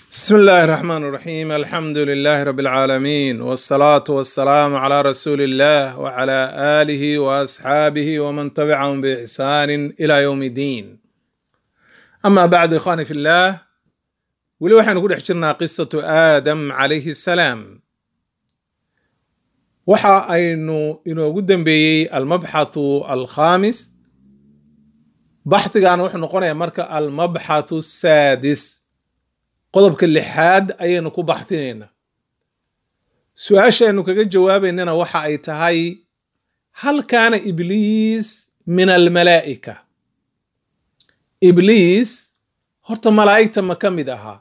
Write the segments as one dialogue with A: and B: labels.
A: بسم الله الرحمن الرحيم الحمد لله رب العالمين والصلاة والسلام على رسول الله وعلى آله وأصحابه ومن تبعهم بإحسان إلى يوم الدين أما بعد إخواني في الله ولي waxaynu ku dhex jirnaa qisatu aadam calayhi salaam waxa aynu inoogu dambeeyey almabxathu alkhamis baxhigan wuxuu noqonayaa marka almabxathu saadis qodobka lixaad ayaynu ku baxdinaynaa su-aashaynu kaga jawaabaynana waxa ay tahay hal kaana ibliis min almalaa'ika ibliis horta malaa'igta ma ka mid ahaa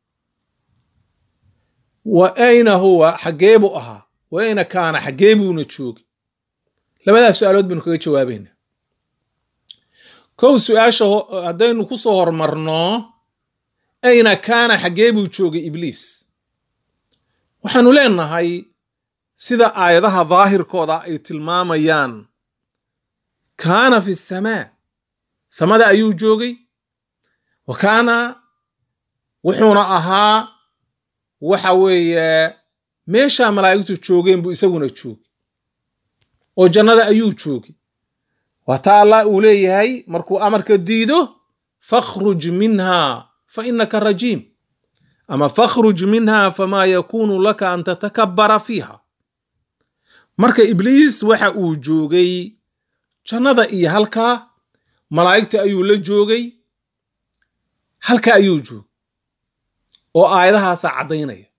A: wa ayna huwa xaggee buu ahaa wa ayna kaana xaggee buuna joogay labadaas su-aalood baynu kaga jawaabaynaa kow su-aasha haddaynu ku soo hormarno ayna kaana xaggee buu joogay ibliis waxaanu leenahay sida aayadaha daahirkooda ay tilmaamayaan kaana fi samaa samada ayuu joogay wa kaana wuxuuna ahaa waxa weeye meeshaa malaa'igtu joogeen buu isaguna joogay oo jannada ayuu joogay waa taa allah uu leeyahay markuu amarka diido fakhruj minha fainaka rajiim ama fakhruj minha famaa yakuunu laka an tatakabara fiiha marka ibliis waxa uu joogay jannada iyo halkaa malaa'igta ayuu la joogay halka ayuu joogay oo aayadahaasaa caddaynaya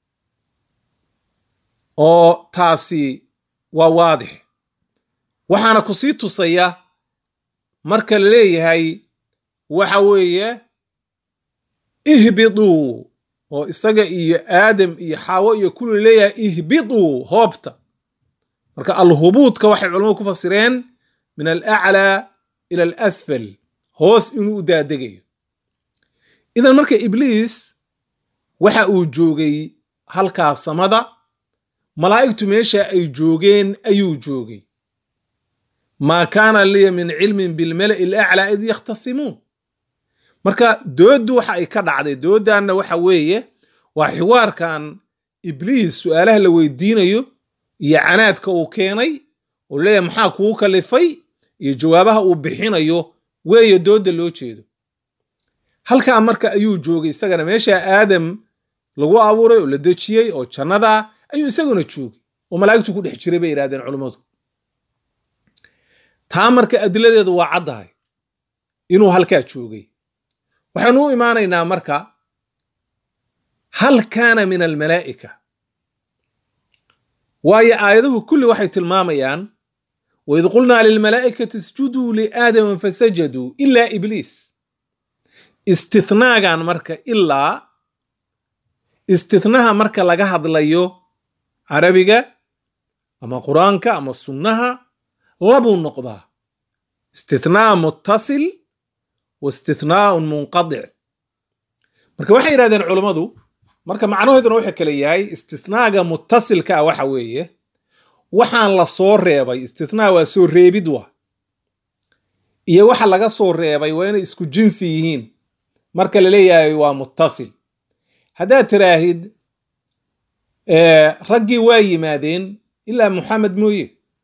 A: oo taasi waa waadix waxaana ku sii tusaya marka la leeyahay waxa weeye ihbiduu oo isaga iyo aadam iyo xaawo iyo kulli leeyahay ihbiduu hoobta marka alhubuudka waxay culamadu ku fasireen min alaclaa ila alasfal hoos inuu u daadegayo idan marka ibliis waxa uu joogay halkaa samada malaa'igtu meesha ay joogeen ayuu joogay maa kaana liya min cilmin bilmala'i alaclaa id yakhtasimuun marka dooddu waxa ay ka dhacday dooddanna waxa weeye waa xiwaarkan ibliis su'aalaha la weydiinayo iyo canaadka uu keenay oo leeyahay maxaa kugu kalifay iyo jawaabaha uu bixinayo weeye doodda loo jeedo halkaa marka ayuu joogay isagana meesha aadam lagu abuuray oo la dejiyey oo jannada ayuu isaguna joogay oo malaa'igtu ku dhex jiray bay yidhahdeen culummadu taa marka adiladeedu waa caddahay inuu halkaa joogay waxaanu u imaanaynaa marka hal kaana min almalaa'ika waayo aayaduhu kulli waxay tilmaamayaan waid qulnaa lilmalaa'ikati isjuduu liaadama fasajaduu ilaa ibliis istithnaagan marka ilaa istithnaha marka laga hadlayo carabiga ama qur-aanka ama sunnaha labuu noqdaa istithnaa muttasil waistithnaaun munqadic marka waxay yidhahdeen culummadu marka macnahooduna wuxuu kale yahay istithnaaga muttasilka ah waxa weeye waxaan la soo reebay istithnaa waa soo reebid wa iyo waxa laga soo reebay waa inay isku jinsi yihiin marka la leeyahay waa muttasil haddaad tiraahid raggii waa yimaadeen ilaa muxamed mooye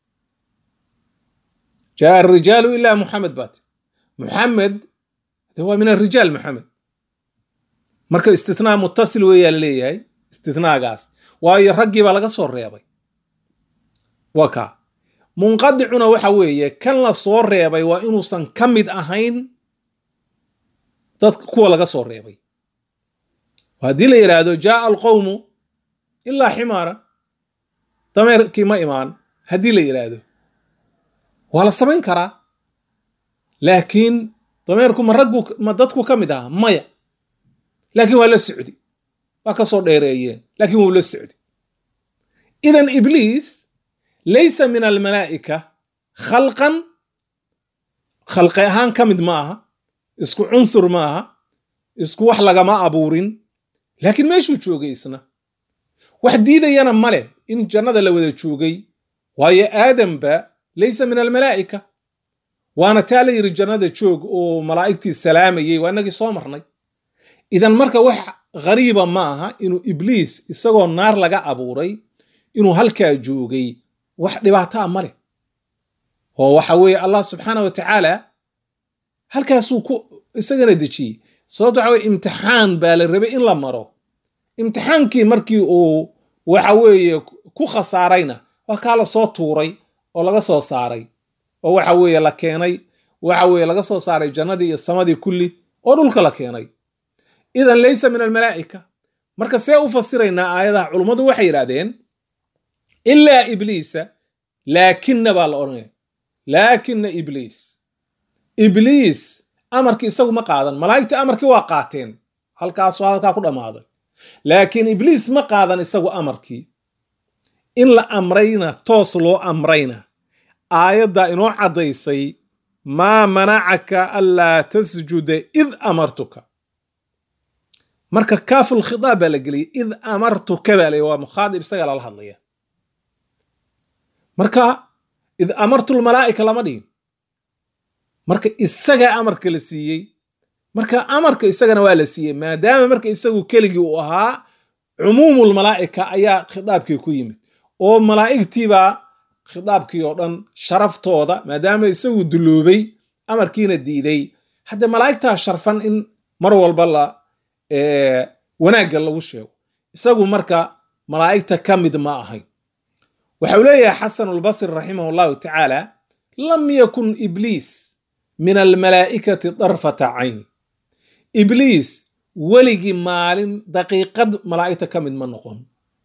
A: jaa arijaalu ilaa muxamed baat muxamed waa min arijaal maxamed marka istithnaa muttasil weeyaa la leeyahay istithnaagaas waayo raggii baa laga soo reebay waa kaa munqadicuna waxa weeye kan la soo reebay waa inuusan ka mid ahayn dadka kuwa laga soo reebay haddii la yidhaahdo jaaa alqowmu ilaa ximaaran dameerkii ma imaan haddii la yidhaahdo waa la samayn karaa laakiin dameerku ma raggu ma dadku ka mid aha maya laakiin waa la socdi waa ka soo dheereeyeen laakiin wuu la socdi idan ibliis laysa min almalaa'ika khalqan khalqi ahaan ka mid ma aha isku cunsur ma aha isku wax lagama abuurin laakiin meeshuu joogay isna wax diidayana ma leh in jannada la wada joogay waayo aadamba laysa min almalaa'ika waana taa la yidhi jannada joog oo malaa'igtii salaamayey waa inagii soo marnay idan marka wax ghariiba ma aha inuu ibliis isagoo naar laga abuuray inuu halkaa joogay wax dhibaataa ma leh oo waxa weeye allah subxaana wa tacaala halkaasuu ku isagana dejiyey sababto waxa weye imtixaan baa la rabay in la maro imtixaankii markii uu waxa weeye ku khasaarayna waa kaa la soo tuuray oo laga soo saaray oo waxa weeye la keenay waxa weeye laga soo saaray jannadii iyo samadii kulli oo dhulka la keenay idan laysa min almalaa'ika marka see u fasiraynaa aayadaha culummadu waxay yidhahdeen ilaa ibliisa laakinna baa la odhanaya laakina ibliis ibliis amarkii isagu ma qaadan malaa'igta amarkii waa qaateen halkaas waa halkaa ku dhammaaday laakiin ibliis ma qaadan isagu amarkii in la amrayna toos loo amrayna aayaddaa inoo caddaysay maa manacaka anlaa tasjuda id amartuka marka kaaful khitaab baa la geliyay id amartuka baa la waa mukhaadib isaga lala hadlaya marka id amartu lmalaa'ika lama dhigin marka isagaa amarka la siiyey marka amarka isagana waa la siiyey maadaama marka isagu keligii uu ahaa cumuumulmalaa'ika ayaa khitaabkii ku yimid oo malaa'igtiibaa khitaabkii oo dhan sharaftooda maadaama isagu dulloobay amarkiina diiday hadde malaa'igtaa sharfan in mar walba la wanaagga lagu sheego isagu marka malaa'igta ka mid ma ahayn waxau leeyahay xasan albasri raximah allahu tacaala lam yakun ibliis min almalaa'ikati darfata cayn ibliis weligii maalin daqiiqad malaa'igta ka mid ma noqon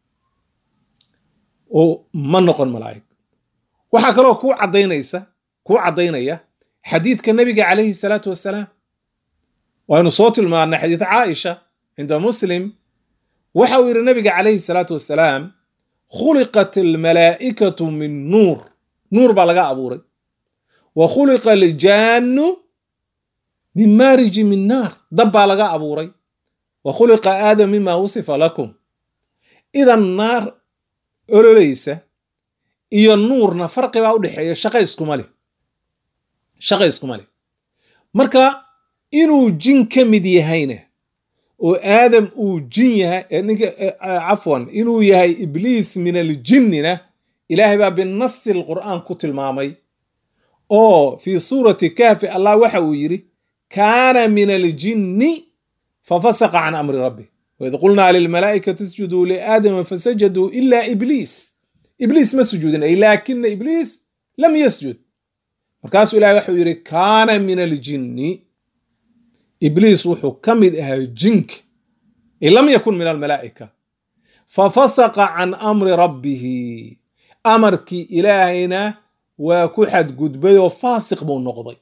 A: oo ma noqon malaa'ig waxaa kaloo kuu caddaynaysa kuu caddaynaya xadiidka nebiga calayhi salaatu wassalaam waynu soo tilmaannay xadiid caaisha cinda muslim waxa uu yidhi nebiga calayhi salaatu wassalaam khuliqat almalaa'ikatu min nuur nuur baa laga abuuray wa khuliqa aljaannu min maariji min naar dab baa laga abuuray wa khuliqa aadam mima wusifa lakum idan naar ololaysa iyo nuurna farqi baa u dhexeeya shaqa iskuma leh shaqa iskuma leh marka inuu jin ka mid yahayna oo aadam uu jin yahay ninka cafwan inuu yahay ibliis min aljinnina ilaahay baa binasi alqur'aan ku tilmaamay oo fii suurati kahfi allah waxa uu yidhi kaana min aljinni fafasaqa can amri rabbi waid qulnaa lilmalaa'ikati isjuduu liaadama fasajaduu ila ibliis ibliis ma sujuudin ay laakina ibliis lam yasjud markaasuu ilahay waxau yidhi kaana min aljinni ibliis wuxuu ka mid ahaa jinka lam yakun min almalaa'ika fafasaqa can amri rabbihi amarkii ilaahayna waa ku xadgudbay oo faasiq buu noqday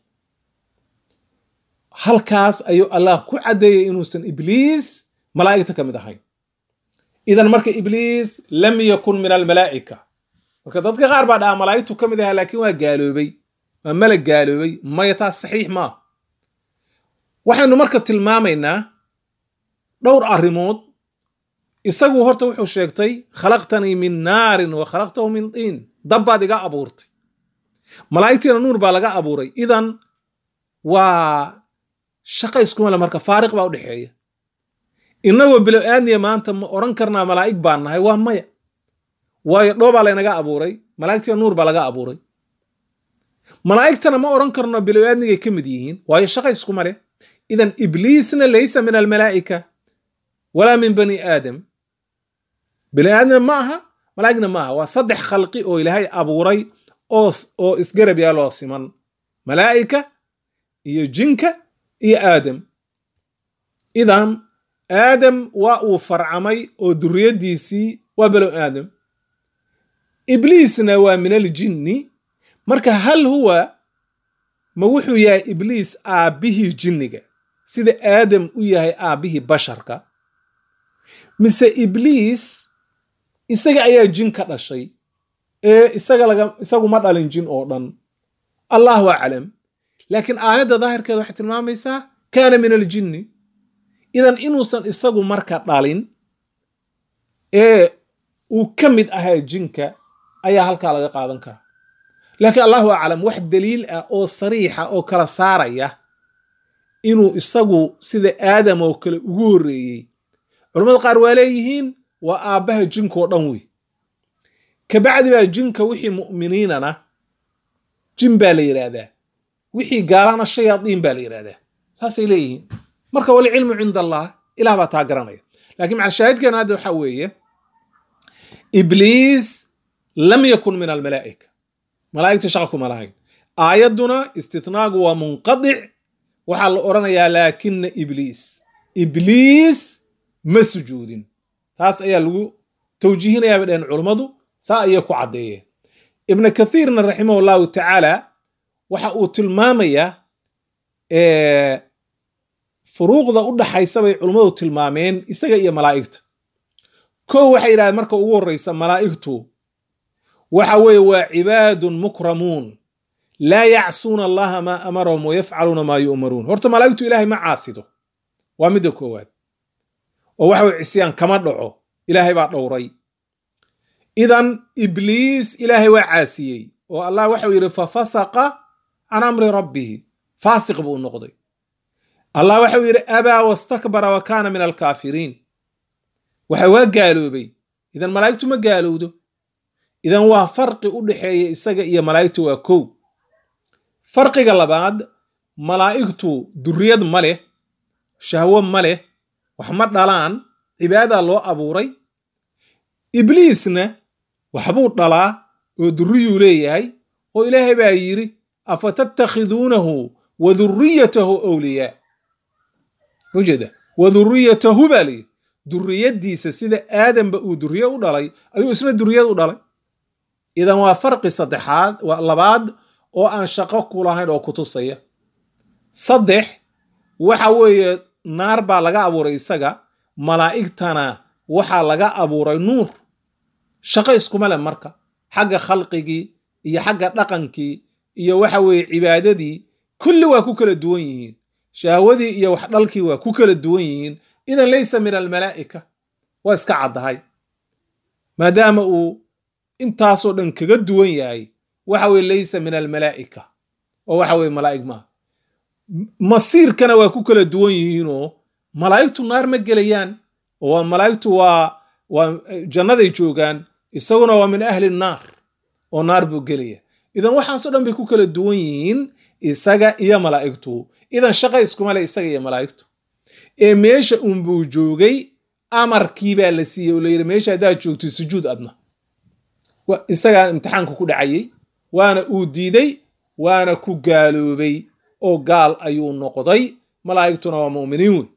A: halkaas ayuu allah ku caddeeyey inuusan ibliis malaa'igta ka mid ahayn idan marka ibliis lam yakun min almalaa'ika marka dadka qaar baa dhaha malaa'igtu ka mid ahaa laakiin waa gaaloobay waa malag gaaloobay maya taas saxiix maa waxaynu marka tilmaamaynaa dhowr arrimood isagu horta wuxuu sheegtay khalaqtanii min naarin wa khalaqtahu min tiin dabbaad iga abuurtay malaa'igtiina nuur baa laga abuuray idan waa shaqa iskuma le marka faariq baa u dhexeeya innagoo bilow aadniya maanta ma odhan karnaa malaa'ig baan nahay waa maya waayo dhoobaa laynaga abuuray malaa'igtiina nuur baa laga abuuray malaa'igtana ma odhan karno bilow aadnigay ka mid yihiin waayo shaqa iskuma leh idan ibliisna laysa min almalaa'ika walaa min bani aadam bani aadam ma aha malaa'igna ma aha waa saddex khalqi oo ilaahay abuuray oo isgarab yaaloo siman malaa'ika iyo jinka iyo aadam idan aadam waa uu farcamay oo duriyaddiisii waa below aadam ibliisna waa min aljinni marka hal huwa ma wuxuu yahay ibliis aabbihii jinniga sida aadam u yahay aabbihii basharka mise ibliis isaga ayaa jin ka dhashay ee isagu ma dhalin jin oo dhan allahu aclam laakiin aayadda daahirkeeda waxay tilmaamaysaa kaana min aljinni idan inuusan isagu marka dhalin ee uu ka mid ahaa jinka ayaa halkaa laga qaadan karaa laakiin allahu aclam wax daliil ah oo sariixa oo kala saaraya inuu isagu sida aadam oo kale ugu horreeyey culammada qaar waa leeyihiin waa aabbaha jinkoo dhan wey kabacdi baa jinka wixii mu'miniinana jin baa la yidhaahdaa wixii gaalana shayaadiin baa la yidhahdaa saasay leeyihiin marka walcilmu cinda allah ilah baa taa garanaya lakiin macalshaahidkeena hadda waxaa weeye ibliis lam yakun min almalaa'ika malaa'igta shaqa kuma lahayn aayadduna istitnaagu waa munqadic waxaa la odhanayaa laakina ibliis ibliis ma sujuudin taas ayaa lagu tawjiihinayaa bay dhaheen culummadu saa ayay ku caddeeyeen ibnu kathiirna raximahu llahu tacaala waxa uu tilmaamayaa furuuqda u dhaxaysa bay culummadu tilmaameen isaga iyo malaa'igta kow waxay yidhahdeen marka ugu horreysa malaa'igtu waxa weeye waa cibaadun mukramuun laa yacsuuna allaha maa amarahum wayafcaluuna maa yu'maruun horta malaa'igtu ilaahay ma caasido waa midda koowaad oo waxa weye cisyaan kama dhaco ilaahay baa dhowray idan ibliis ilaahay waa caasiyey oo allah waxau yidhi fafasaqa can amri rabbihi faasiq buu noqday allah waxau yidhi abaa wastakbara wa kaana min alkaafiriin waxa waa gaaloobay idan malaa'igtu ma gaalowdo idan waa farqi u dhexeeya isaga iyo malaa'igtu waa kow farqiga labaad malaa'igtu duriyad ma leh shahwo ma leh wax ma dhalaan cibaadadaa loo abuuray ibliisna waxbuu dhalaa oo durriyuu leeyahay oo ilaahay baa yidhi afatattakhiduunahu wa durriyatahu awliyaa ujeeda wa durriyatahu baa layidhi durriyaddiisa sida aadamba uu durriye u dhalay ayuu isna durriyad u dhalay idan waa farqi saddexaad waa labaad oo aan shaqo ku lahayn oo ku tusaya saddex waxa weeye naar baa laga abuuray isaga malaa'igtana waxaa laga abuuray nuur shaqo iskuma leh marka xagga khalqigii iyo xagga dhaqankii iyo waxa weeye cibaadadii kulli waa ku kala duwan yihiin shahwadii iyo wax dhalkii waa ku kala duwan yihiin idan laysa min almalaa'ika waa iska caddahay maadaama uu intaasoo dhan kaga duwan yahay waxa weye laysa min almalaa'ika oo waxa weye malaa'ig maaha masiirkana waa ku kala duwan yihiinoo malaa'igtu naar ma gelayaan oo malaa'igtu waa waa jannaday joogaan isaguna waa min ahli naar oo naar buu gelaya idan waxaasoo dhan bay ku kala duwan yihiin isaga iyo malaa'igtu idan shaqa iskuma le isaga iyo malaa'igtu ee meesha unbuu joogay amarkii baa la siiyey oo layidhi meesha haddaad joogto sujuud adna isagaa imtixaanku ku dhacayey waana uu diiday waana ku gaaloobay oo gaal ayuu noqday malaa'igtuna waa mu'miniin wey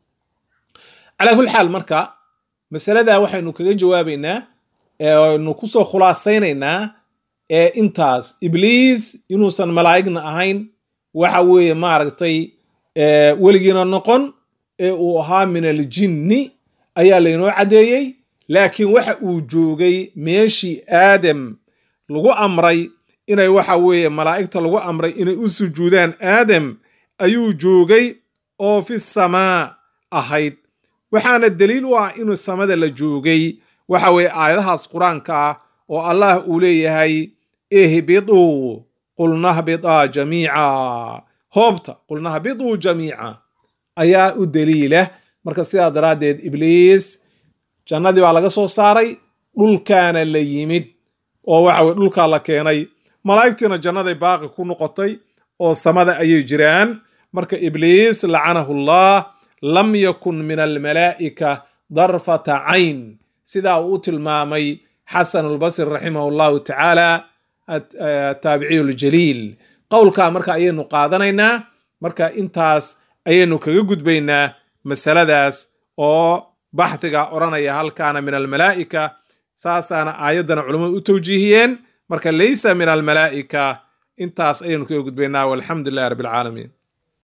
A: calaa kulli xaal marka masaladaa waxaynu kaga jawaabaynaa aynu kusoo khulaasaynaynaa ee intaas ibliis inuusan malaa'igna ahayn waxa weeye maaragtay weligiina noqon ee uu ahaa min aljinni ayaa laynoo caddeeyey laakiin waxa uu joogay meeshii aadam lagu amray inay waxa weeye malaa'igta lagu amray inay u sujuudaan aadam ayuu joogay oo fi samaa ahayd waxaana daliil u ah inuu samada la joogay waxa weeye aayadahaas qur-aanka ah oo allah uu leeyahay ihbiduu qulnahbidaa jamiica hoobta qulnahbiduu jamiica ayaa u daliila marka sidaa daraaddeed ibliis jannadii baa laga soo saaray dhulkaana la yimid oo waxa weye dhulkaa la keenay malaa'igtiina jannaday baaqi ku noqotay oo samada ayay jiraan marka ibliis lacanahu allah lam yakun min almalaa'ika darfata cayn sidaa uu u tilmaamay xasan albasri raximah allahu tacaala ataabiciyu ljaliil qowlkaa marka ayaynu qaadanaynaa marka intaas ayaynu kaga gudbaynaa masaladaas oo baxdiga odhanaya halkaana min almalaa'ika saasaana aayaddana culummadu u tawjiihiyeen marka laysa min almalaa'ika intaas ayaynu kaga gudbaynaa walxamdu lilahi rabbi alcaalamiin